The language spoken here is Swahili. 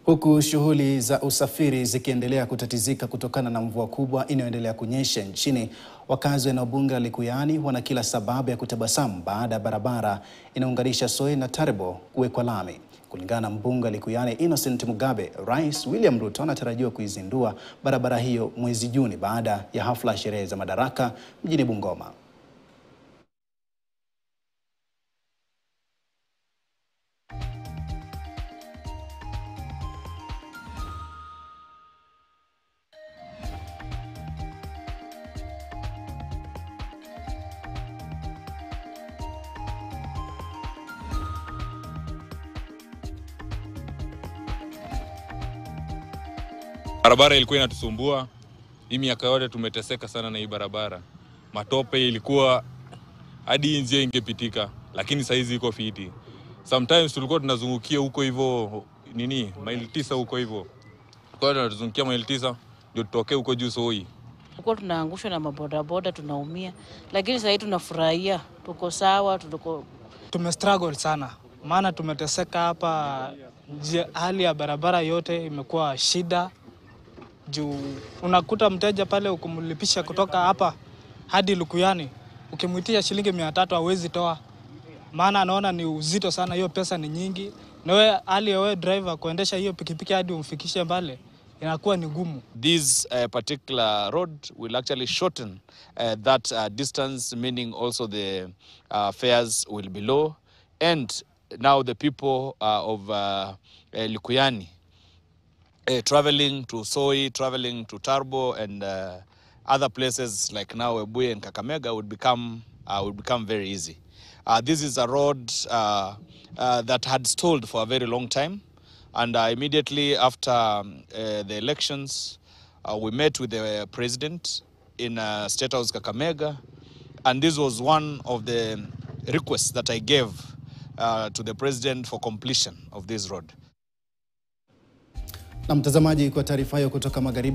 Huku shughuli za usafiri zikiendelea kutatizika kutokana na mvua kubwa inayoendelea kunyesha nchini, wakazi wa eneo bunge la Likuyani wana kila sababu ya kutabasamu baada ya barabara inaunganisha Soi na Taribo kuwekwa lami. Kulingana na mbunge wa Likuyani Innocent Mugabe, Rais William Ruto anatarajiwa kuizindua barabara hiyo mwezi Juni baada ya hafla ya sherehe za madaraka mjini Bungoma. Barabara ilikuwa inatusumbua hii miaka yote, tumeteseka sana na hii barabara. Matope ilikuwa hadi hii njia ingepitika, lakini saizi iko fiti. Sometimes tulikuwa tunazungukia huko hivyo nini maili tisa huko hivyo, kwa hiyo tunazungukia maili tisa ndio tutokee huko juu Soi. Tulikuwa tunaangushwa na mabodaboda tunaumia, lakini sasa hivi tunafurahia, tuko sawa, tuko Tumestruggle sana maana tumeteseka hapa. Njia- Hali ya barabara yote imekuwa shida juu unakuta mteja pale ukimlipisha kutoka hapa hadi Lukuyani, ukimwitia shilingi mia tatu hawezi toa, maana anaona ni uzito sana, hiyo pesa ni nyingi, na wewe hali ya wewe driver kuendesha hiyo pikipiki hadi umfikishe mbale inakuwa ni ngumu. this uh, particular road will actually shorten uh, that uh, distance, meaning also the uh, fares will be low. And now the people uh, of uh, uh, Likuyani uh, traveling to Soi, traveling to Tarbo, and uh, other places like now Webuye and Kakamega would become uh, would become very easy. Uh, this is a road uh, uh, that had stalled for a very long time, and uh, immediately after um, uh, the elections, uh, we met with the president in uh, State House Kakamega, and this was one of the requests that I gave uh, to the president for completion of this road. Na mtazamaji, kwa taarifa hiyo kutoka magharibi